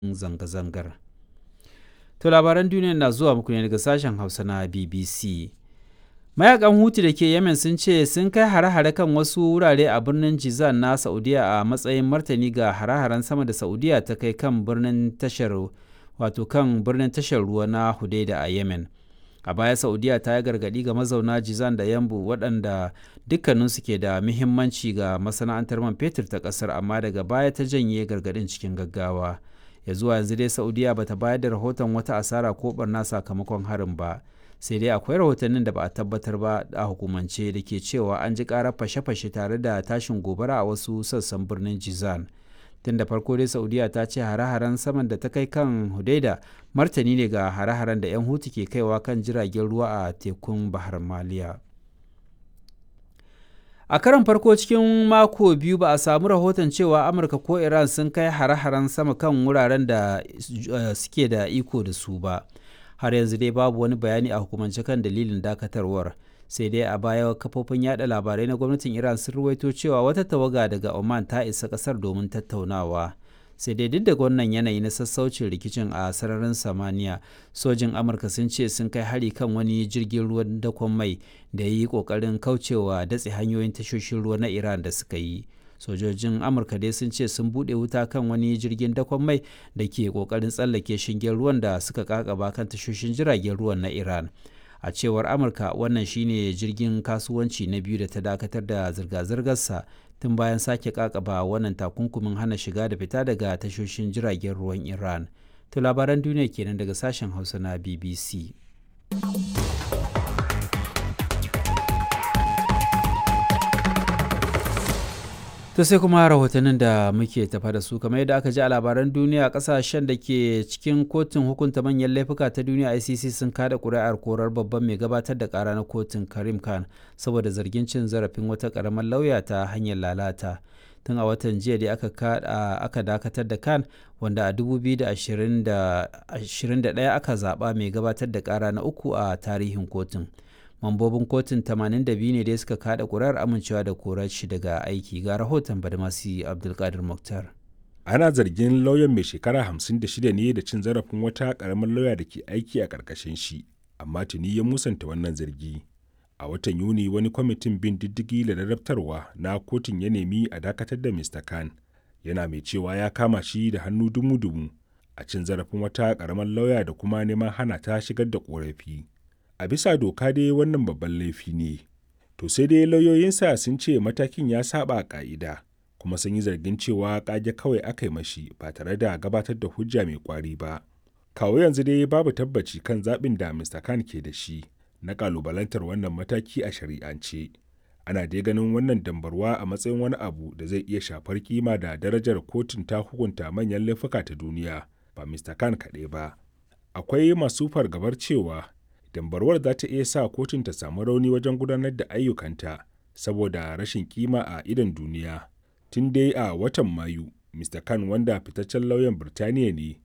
zanga-zangar. To labaran duniya na zuwa muku ne daga sashen Hausa na BBC. Mayakan Hutu da ke Yemen sun ce sun kai hare-hare kan wasu wurare a birnin Jizan na Saudiya a matsayin martani ga hare-haren sama da Saudiya ta kai kan birnin tashar wato kan birnin tashar ruwa na Hudaida a Yemen. A baya Saudiya ta yi gargaɗi ga mazauna Jizan da Yambu waɗanda dukkaninsu ke da muhimmanci ga masana'antar man fetur ta ƙasar amma daga baya ta janye gargaɗin cikin gaggawa. Ya zuwa yanzu dai Saudiya bata bayar da rahoton wata asara ko barna sakamakon harin ba. sai dai akwai rahotannin da ba a tabbatar ba a hukumance da ke cewa an ji karar fashe-fashe tare da tashin gobara a wasu sassan birnin jizan tun da farko dai saudiya ta ce hare-haren saman da ta kai kan hudaida martani ne ga hare-haren da 'yan hutu ke kaiwa kan jiragen ruwa a tekun bahar maliya a karon farko cikin mako biyu ba a samu rahoton cewa amurka ko iran sun kai hare-haren sama kan wuraren da suke da iko da su ba har yanzu dai babu wani bayani a hukumance kan dalilin dakatarwar sai dai a baya kafofin yada labarai na gwamnatin iran sun ruwaito cewa wata tawaga daga oman ta isa kasar domin tattaunawa sai dai duk da wannan yanayi na sassaucin rikicin a sararin samaniya sojin amurka sun ce sun kai hari kan wani jirgin ruwan dakon mai da ya yi kokarin kaucewa datse hanyoyin tashoshin ruwa na iran da suka yi sojojin amurka dai sun ce sun bude wuta kan wani jirgin dakon mai da ke kokarin tsallake shingen ruwan da suka kakaba kan tashoshin jiragen ruwan na iran a cewar amurka wannan shine jirgin kasuwanci na biyu da ta dakatar da zirga-zirgarsa tun bayan sake kakaba wannan takunkumin hana shiga da fita daga tashoshin jiragen ruwan iran to labaran duniya kenan daga sashen hausa na bbc to sai kuma rahotannin da muke tafa da su kamar yadda aka ji a labaran duniya kasashen da ke cikin kotun hukunta manyan laifuka ta duniya icc sun kada kuri'ar korar babban mai gabatar da kara na kotun karim khan saboda zargin cin zarafin wata karamar lauya ta hanyar lalata tun a watan jiya da aka dakatar da khan wanda a 2021 aka zaba mai gabatar da kara na uku a tarihin kotun mambobin kotun 82 ne dai suka kada kurar amincewa da korar shi daga aiki ga rahoton badmasi abdulkadir muktar ana zargin lauyan mai shekara 56 ne da cin zarafin wata karamar lauya da ke aiki a ƙarƙashin shi amma tuni ya musanta wannan zargi a watan yuni wani kwamitin bin diddigi da rarrabtarwa na kotun ya nemi a dakatar da mr khan yana mai cewa ya kama shi da hannu dumu-dumu a cin zarafin wata karamar lauya da kuma neman hana ta shigar da korafi a bisa doka dai wannan babban laifi ne to sai dai lauyoyinsa sun ce matakin ya saba ka'ida kuma sun yi zargin cewa kage kawai aka yi mashi ba tare da gabatar da hujja mai kwari ba kawo yanzu dai babu tabbaci kan zaɓin da mr khan ke da shi na kalubalantar wannan mataki a shari'ance ana dai ganin wannan dambarwa a matsayin wani abu da zai iya shafar kima da darajar kotun ta hukunta manyan laifuka ta duniya ba mr khan kaɗai ba akwai masu fargabar cewa dambarwar za ta iya sa kotun ta samu rauni wajen gudanar da ayyukanta saboda rashin kima a idon duniya tun dai a watan mayu mr khan wanda fitaccen lauyan birtaniya ne